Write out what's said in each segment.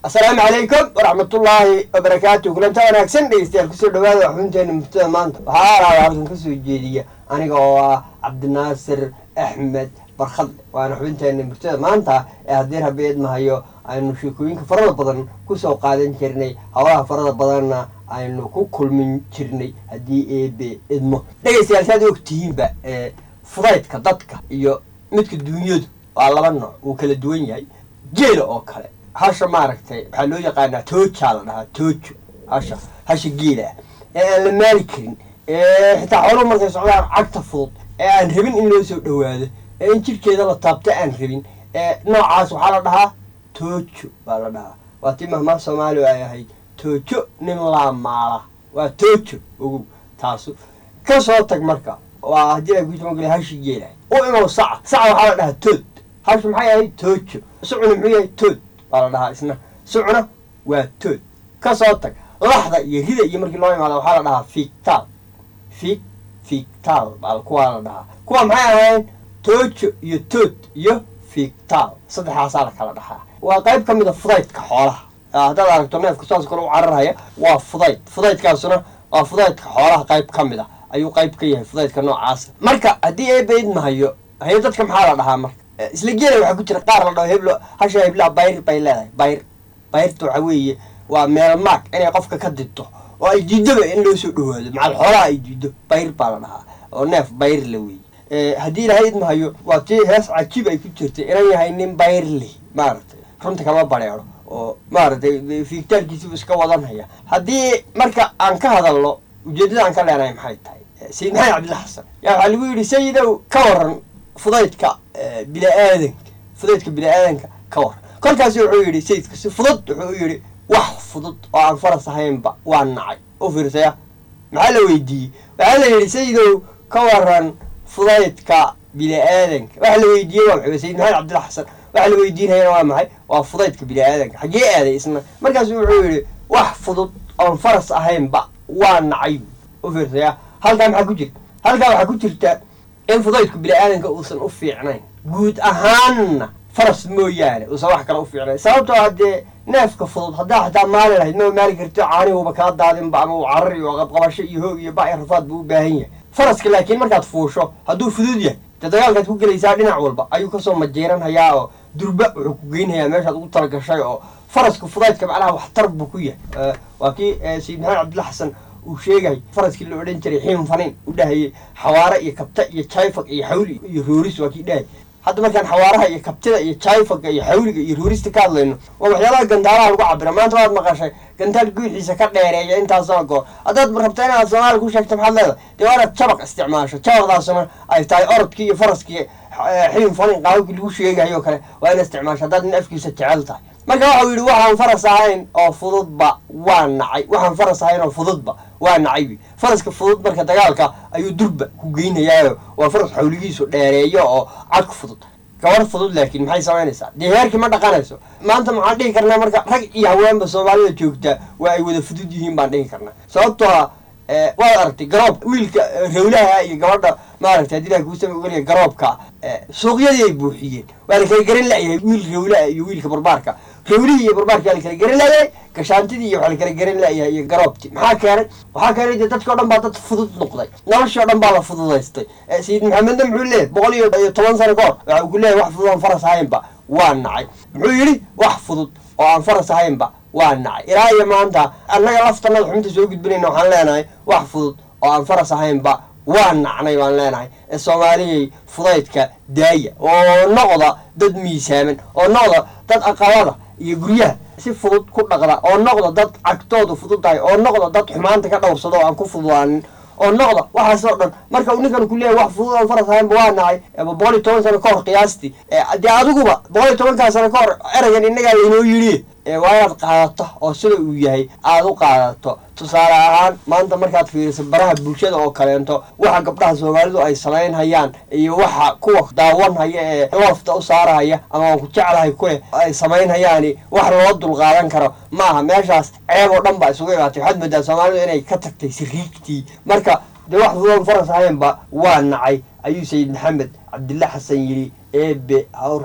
asalaamu calaykum waraxmatullaahi wabarakaatu kulanta wanaagsan dhegeystayaal kusoo dhawaada xubinteena murtada maanta waxaa alaaba halkan kasoo jeediya aniga oo ah cabdinaasir axmed barkhadle waana xubinteena murtada maanta ee haddii rabi idmahayo aynu sheekooyinka farada badan kusoo qaadan jirnay howlaha farada badanna aynu ku kulmin jirnay haddii eebe idmo dhegeystayaal saad ogtihiinba fudaydka dadka iyo midka duunyadu waa laba nooc uu kala duwan yahay geela oo kale hasha maaragtay waxaa loo yaqaanaa toojaa la dhahaa toojo hasha hasha geela ah ee aan la maali karin ee xitaa xooluhu markay socdaan cagta fudud ee aan rabin in loo soo dhawaado ee in jirkeeda la taabto aan rabin ee noocaas waxaa la dhahaa toojo baa la dhahaa waa tii mahmaa soomaaliya ay ahayd toojo nin laa maala waa toojo ogow taasu ka soo tag marka waa haddii ay kusamagala hashi geelahay u imow saca saca waxaa la dhahaa tood hashu maxay ahayd toojo sucuna muxuu yahay tood baa la dhahaa isna sucuna waa tood ka soo tag laxda iyo rida iyo markii loo imaada waxaa la dhahaa fiigtaal fiig fiigtaal baa kuwaa la dhahaa kuwa maxay ahayn toojo iyo tood iyo fiigtaal saddexdaasaa la kala dhahaa waa qayb ka mida fudaydka xoolaha haddaad aragto neefka saas kale u cararhaya waa fudayd fudaydkaasuna waa fudaydka xoolaha qayb ka mid a ayuu qayb ka yahay fudaydka noocaasa marka haddii eebaid mahayo haye dadka maxaa la dhahaa marka isla geela waxaa ku jira qaar la dhaho heblo hasha heblaa bayr bay leedahay bayr bayrta waxaa weeye waa meel maag inay qofka ka didto oo ay diidoba in loo soo dhawaado macal xoolaha ay diido bayr baa la dhahaa oo neef bayr la weeye haddii ilahay idmahayo waa tii hees cajiib ay ku jirtay inan yahay nin bayr leh maaragtay runta kama bareero oo maaragtay fiigtaalkiisibu iska wadanhaya haddii marka aan ka hadalno ujeeddada aan ka leenahay maxay tahay sayid maxamed cabdilla xasan yaa waxaa lagu yidhi sayidow ka waran fudaydka bini-aadanka fudaydka bini-aadanka ka waran kolkaasi wuxuu yidhi sayidka si fudud wuxuu yidhi wax fudud oo aan faras ahaynba waa nacay u fiirsaya maxaa la weydiiyey waxaa la yidhi sayidow ka waran fudaydka bini-aadanka waxa la weydiiyey waa maxay sayid maxamed cabdilla xasan waxa la weydiinayana waa maxay waa fudaydka bini-aadanka xaggee aaday isna markaasu wuxuu yidhi wax fudud oon faras ahaynba waa nacay u fiirsaya halkaa maxaa ku jirta halkaa waxaa ku jirta in fudaydku bini-aadanka uusan u fiicnayn guud ahaanna faras mooyaane uusan wax kale u fiicnayn sababtoo haddee neefka fudud haddaa xataa maali lahayd maba maali karto caaniguba kaa daadinba ama uu carar iyo qabqabasho iyo hoog iyo ba-i rafaad buu u baahan yahay faraska laakiin markaad fuusho hadduu fudud yahay dee dagaalkaad ku gelaysaa dhinac walba ayuu kasoo majeeranhayaa oo durba wuxuu ku geynhayaa meeshaad ugu talagashay oo faraska fudaydka macnaha waxtar buu ku yahay waa kii sayid maxamed cabdilla xasan uu sheegay faraskii la odhan jiray xiim fanin u dhahayay xawaare iyo kabta iyo jayfag iyo xawli iyo rooris waa kii dhahayay hadda markaan xawaaraha iyo kabtida iyo jayfaga iyo xawliga iyo roorista ka hadlayno waa waxyaalaha gandaalaha lagu cabira maanta waad maqashay gandaal guuxiisa ka dheereeya intaasoo goor haddaad rabta inaad soomaali ku sheegto maxaad leedahay dee waa inaad jabaq isticmaasho jabaqdaasuna ay tahay orodkii iyo faraskii xiim fanin qaababkii lagu sheegayo kale waa inaad isticmaasho haddaad nin afkiisa jecel tahay marka waxau yidhi waxaan faras ahayn oo fududba waa nacay waxaan faras ahayn oo fududba waa nacaybi faraska fudud marka dagaalka ayuu durba ku geynayaayo waa faras xawligiisu dheereeyo oo cadku fudud gabar fudud laakiin maxay samaynaysaa dee heerkii ma dhaqanayso maanta maxaan dhihi karnaa marka rag iyo haweenba soomaalida joogta waa ay wada fudud yihiin baan dhihi karnaa sababtoo a waad aragtay garoobka wiilka rawlaha iyo gabadha maaragtay haddii ilaha kuusama ogaliya garoobka suuqyadii ay buuxiyeen waa la kala garan layahay wiil rawlaha iyo wiilka barbaarka rawlihii iyo barbaarkii waa la kala garan layahay gashaantidii iyo waxaa la kala garan layahay iyo garoobtii maxaa keenay waxaa keenay dee dadka o dhan baa dad fudud noqday noloshii o dhan baa la fududaystay sayid maxamedna muxuu leeyahy boqol iyo toban sano ka hor waxa uu ku leeyahy wax fudud aan faras ahaynba waa nacay muxuu yidhi wax fudud oo aan faras ahaynba waa nacay ilaa iyo maanta annaga laftanada xubinta soo gudbinayna waxaan leenahay wax fudud oo aan faras ahaynba waa nacnay baan leenahay ee soomaaliyay fudaydka daaya oo noqda dad miisaaman oo noqda dad aqalada iyo guryaha si fudud ku dhaqda oo noqda dad cagtoodu fudud tahay oo noqda dad xumaanta ka dhowrsado oo aan ku fududaanin oo noqda waxaasoo dhan marka uu ninkan ku leeyahy wax fudud aan faras ahaynba waa nacay boqol iyo toban sano ka hor qiyaastii dee adiguba boqol iyo tobankaa sano ka hor eraygan innagaa laynoo yidhi waa inaad qaadato oo sida uu yahay aada u qaadato tusaale ahaan maanta markaad fiiriso baraha bulshada oo kaleento waxa gabdhaha soomaalidu ay samaynhayaan iyo waxa kuwa daawanhaya ee loofta u saarahaya ama aan ku jeclahay kuleh ay samaynhayaani wax loo dulqaadan karo ma aha meeshaas ceeb oo dhan baa isugu imaatay waxaad moodaa soomaalidu inay ka tagtay siriigtii marka dee wax fudoon faras ahaynba waa nacay ayuu sayid maxamed cabdilla xasan yidhi eebe ha u raxme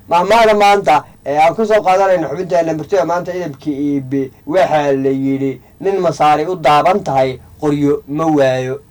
mahmaada maanta ee aan kusoo qaadanayna xubinteena murtida maanta idabka iibe waxaa la yidhi nin masaari u daaban tahay qoryo ma waayo